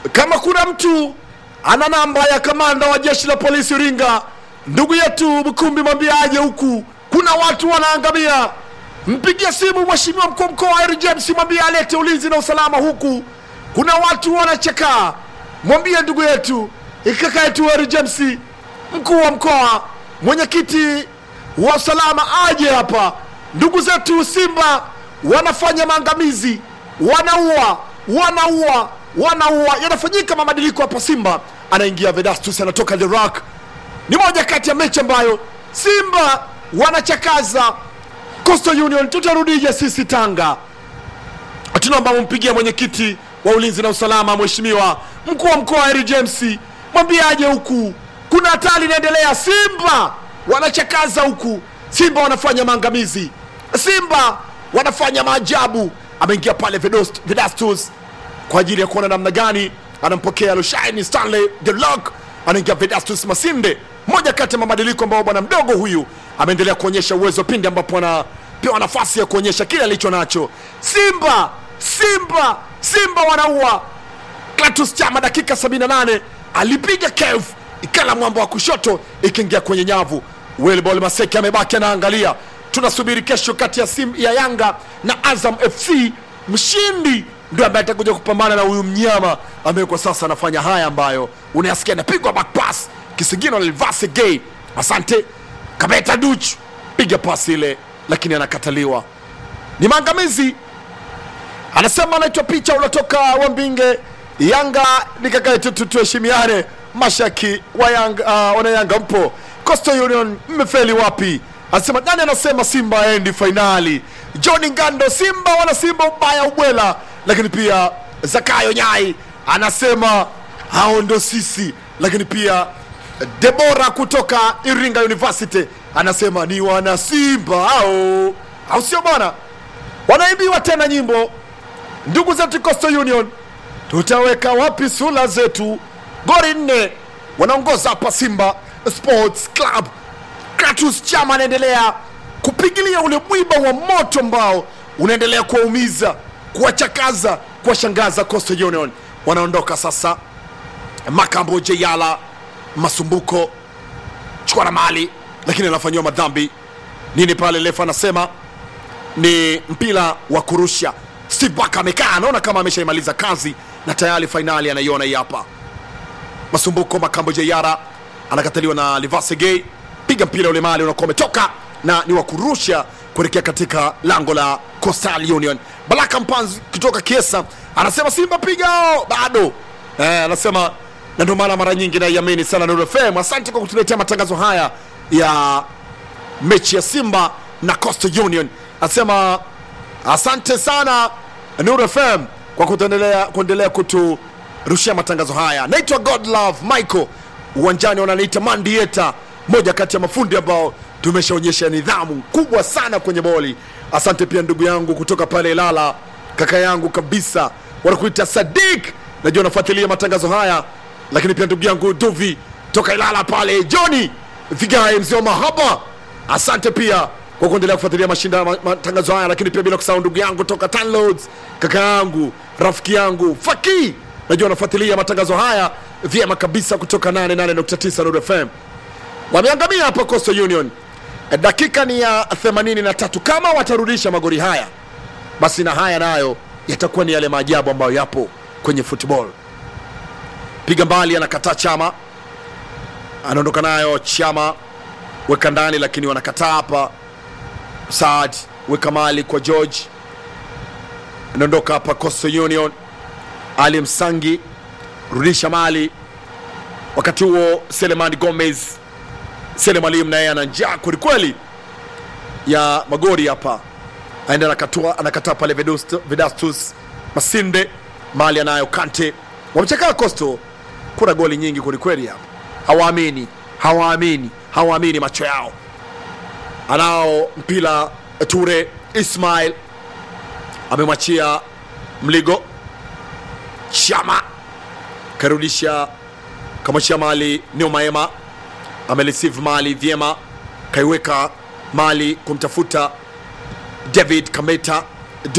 kama kuna mtu ana namba ya kamanda wa jeshi la polisi Iringa, ndugu yetu Mkumbi, mwambie aje huku, kuna watu wanaangamia. Mpigie simu mheshimiwa mkuu wa mkoa Harry James, mwambie alete ulinzi na usalama huku, kuna watu wanachekaa. Mwambie ndugu yetu kaka yetu Harry James, mkuu wa mkoa, mwenyekiti wa usalama aje hapa. Ndugu zetu Simba wanafanya maangamizi, wanaua, wanaua, wanaua. Yanafanyika mabadiliko hapa. Simba anaingia Vedastus, anatoka The Rock. Ni moja kati ya mechi ambayo Simba wanachakaza Coastal Union. Tutarudije sisi Tanga? Tunaomba mumpigie mwenyekiti wa ulinzi na usalama, mheshimiwa mkuu wa mkoa Harry James, mwambie aje huku, kuna hatari inaendelea. Simba wanachakaza huku, Simba wanafanya maangamizi, Simba wanafanya maajabu. Ameingia pale Vedost- Vedastus kwa ajili ya kuona namna gani anampokea Lushaini Stanley the Lock, anaingia Vedastus Masinde, moja kati ya mabadiliko ambayo bwana mdogo huyu ameendelea kuonyesha uwezo pindi ambapo anapewa nafasi ya kuonyesha kile alicho nacho. Simba, Simba, Simba wanaua. Clatous Chama dakika 78 alipiga kev ikala mwamba wa kushoto ikiingia kwenye nyavu. Wilbol Maseki amebaki anaangalia. Tunasubiri kesho kati ya, Sim, ya Yanga na Azam FC, mshindi ndio ambaye atakuja kupambana na huyu mnyama ambaye kwa sasa anafanya haya ambayo unayasikia, anapigwa back pass kisigino Levase Gay. Asante Kabeta Duch, piga pasi ile, lakini anakataliwa. Ni maangamizi anasema anaitwa picha unatoka Wambinge. Yanga ni kaka yetu, tu- tuheshimiane. Mashaki wa Yanga, uh, wana Yanga mpo Coastal Union, mmefeli wapi? Anasema nani? Anasema Simba aendi fainali. John Ngando, Simba wana Simba ubaya ubwela. Lakini pia Zakayo Nyai anasema hao ndo sisi. Lakini pia Debora kutoka Iringa University anasema ni wana Simba hao, au sio bwana? Wanaimbiwa tena nyimbo ndugu zetu Coastal Union, tutaweka wapi sura zetu? Goli nne wanaongoza hapa Simba Sports Club. Clatous Chama anaendelea kupigilia ule mwiba wa moto ambao unaendelea kuwaumiza, kuwachakaza, kuwashangaza Coastal Union. Wanaondoka sasa, Makambo Jeyala Masumbuko chukua na mali, lakini anafanyiwa madhambi nini pale? Lefa anasema ni mpira wa kurusha. Steve Barker amekaa anaona kama ameshaimaliza kazi na tayari fainali anaiona hii hapa. Masumbuko Makambo Jeyara anakataliwa na Livase Gay, piga mpira ule mali unakuwa umetoka na ni wa kurusha kuelekea katika lango la Coastal Union. Baraka Mpanzi kutoka Kiesa anasema Simba pigao bado eh, anasema na ndio maana mara nyingi naiamini sana Nuru FM. Asante kwa kutuletea matangazo haya ya mechi ya Simba na Coastal Union. Anasema asante sana Nuru FM kwa kuendelea kuendelea kuturushia matangazo haya. Naitwa Godlove Michael, uwanjani wananiita Mandieta, moja kati ya mafundi ambao tumeshaonyesha nidhamu kubwa sana kwenye boli. Asante pia ndugu yangu kutoka pale Ilala, kaka yangu kabisa, wanakuita Sadik, najua unafuatilia matangazo haya, lakini pia ndugu yangu Duvi toka Ilala pale, Johnny Vigae, mzee wa mahaba, asante pia kwa kuendelea kufuatilia mashinda ma- matangazo haya, lakini pia bila kusahau ndugu yangu toka Tanloads, kaka yangu rafiki yangu Faki, najua unafuatilia matangazo haya vyema kabisa kutoka 88.9 Nuru FM. Wameangamia hapa Coastal Union. Eh, Dakika ni ya 83. Kama watarudisha magoli haya, basi na haya nayo yatakuwa ni yale maajabu ambayo yapo kwenye football. Piga mbali, anakataa Chama, anaondoka nayo Chama, weka ndani, lakini wanakataa hapa. Saad weka mali kwa George, anaondoka hapa Coastal Union. Ali Msangi rudisha mali, wakati huo Selemani Gomez Sele Mwalimu naye ana njaa kwelikweli ya magori hapa, aenda anakatua, anakataa pale Vedust- Vedastus Masinde, mali anayo Kante, wamechakaa Coastal. Kuna goli nyingi kwelikweli hapa, hawaamini, hawaamini, hawaamini macho yao. Anao mpira Ture Ismail amemwachia Mligo Chama, karudisha kamwachia mali Neo Maema amereceive mali vyema, kaiweka mali kumtafuta David Kameta